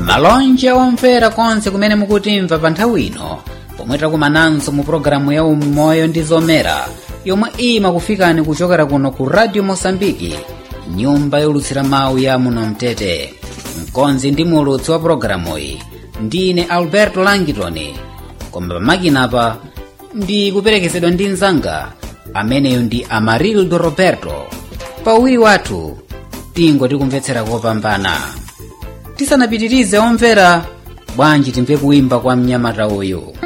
malonje omvera konse kumene mukutimva pa nthawi ino pomwe takumananso mu pologalamu ya umoyo ndi zomera yomwe imakufikani kuchokera kuno ku radio mosambiki nyumba yolutsira mawu ya muno mtete mkonzi ndi mulutsi wa pologalamu iyi ndine alberto langitoni koma pamakinapa ndi kuperekezedwa ndi mnzanga ameneyo ndi amarildo roberto pawiri wathu tingo tikumvetsera kopambana tisanapitirize omvera bwanji timve kuimba kwa mnyamata uyu